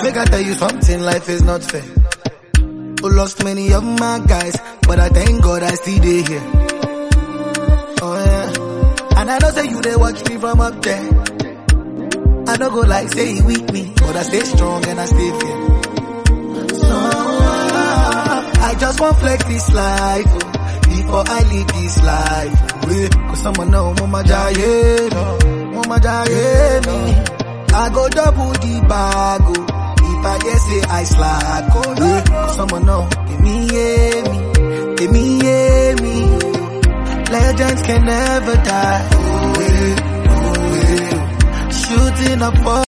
make I tell you something, life is not fair. Who lost many of my guys, but I thank God I still dey here. Oh yeah, and I know say you they watch me from up there. I don't go like say he weak me, but I stay strong and I stay fair. So ah, I just want flex this life oh, before I leave this life. oh, yeah. Cause someone know mama jaye, no, mama jaye me. I go double the bag oh, if I just say I slack. Oh yeah, cause someone know give me yeah me, give me yeah me. Legends can never die. Oh, yeah, oh, yeah. Shooting up for